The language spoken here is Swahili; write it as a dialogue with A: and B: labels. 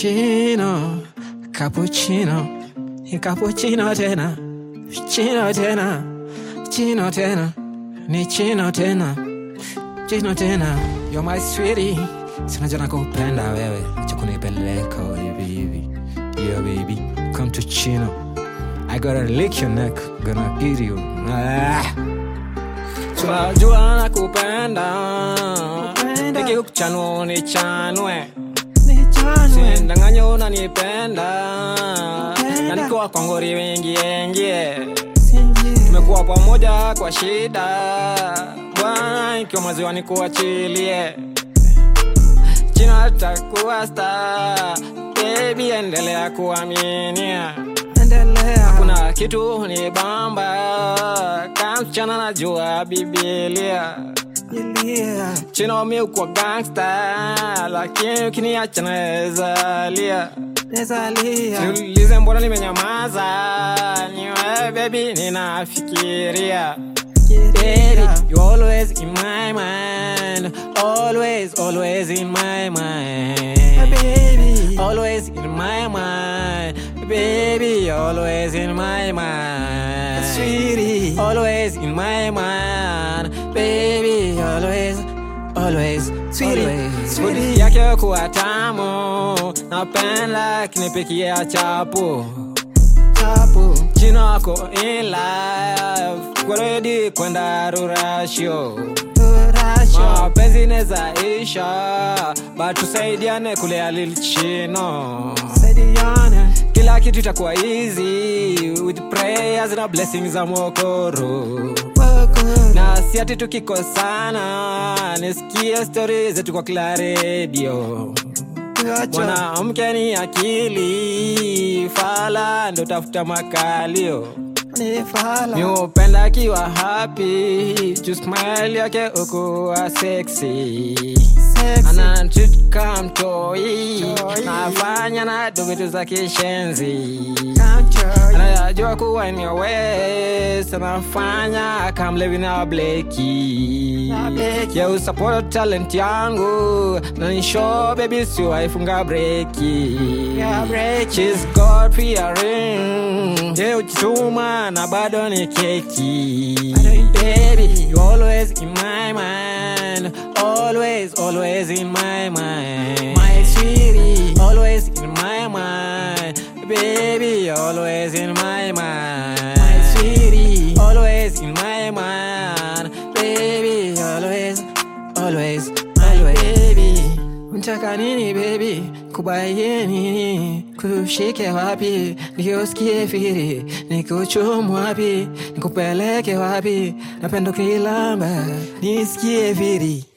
A: chino cappuccino ni cappuccino tena chino tena chino tena ni chino tena chino tena you're my sweetie sinajua nakupenda wewe chakunipeleka hivi hivi yeah baby come to chino I gotta lick your neck gonna eat you ah. tunajua nakupenda ikikuchanua nichanwe sindanganya unanipenda na nikuwa kwangori wengiengie tumekuwa pamoja kwa shida bwana ikiwa maziwa nikuachilie china takuwa sta bebi endelea kuaminia kuna kitu ni bamba kamsichana najua bibilia chino mi ukwa gangsta lakini ukiniacha nawezalia niulize mbona nimenyamaza niwe bebi ninafikiria Baby, you always in my mind. Always, always in my mind.
B: baby.
A: Always in my mind. Baby, always in my mind.
B: Sweetie.
A: Always in my mind. Baby, always, always,
B: Sweetie,
A: always.
B: sweetie.
A: Budi yake kuwa tamu. Napenda kinipikia chapu.
B: Chapo.
A: Chino wako in life. Kwa ready kwenda rurasho.
B: Turasho.
A: mapenzi neza isha but tusaidiane kulea lil chino
B: Saidiane.
A: kila kitu itakuwa easy with prayers na blessings za mwokoro
B: Wako.
A: na si ati tukikosana nisikie stori zetu kwa kila redio
B: Tuacha.
A: mwanamke ni akili fala ndo tafuta makalio
B: Ni fala.
A: miupenda akiwa happy juu smile yake ukuwa sexy
B: Sexy.
A: anantritka mtoi
B: Toi.
A: nafanya na dovitu za kishenzi
B: Kancho.
A: anayajua kuwa ni wes anafanya kamlevi na bleki
B: Na Bleki.
A: ya usupport talent yangu na nisho bebi siwaifunga breki
B: Ya breki.
A: She's got fearing Je ujituma na bado ni keki
B: Bado ni
A: Baby, you always in my mind Always, always in my mind
B: My sweetie.
A: Always in my mind Baby, always in my mind
B: My sweetie.
A: Always in my mind Baby, always, always,
B: My
A: always
B: baby.
A: Unataka nini baby, kubaie nini, kushike wapi, niusikie firi, nikuchumu wapi, nikupeleke wapi, napenda ukilamba, nisikie firi.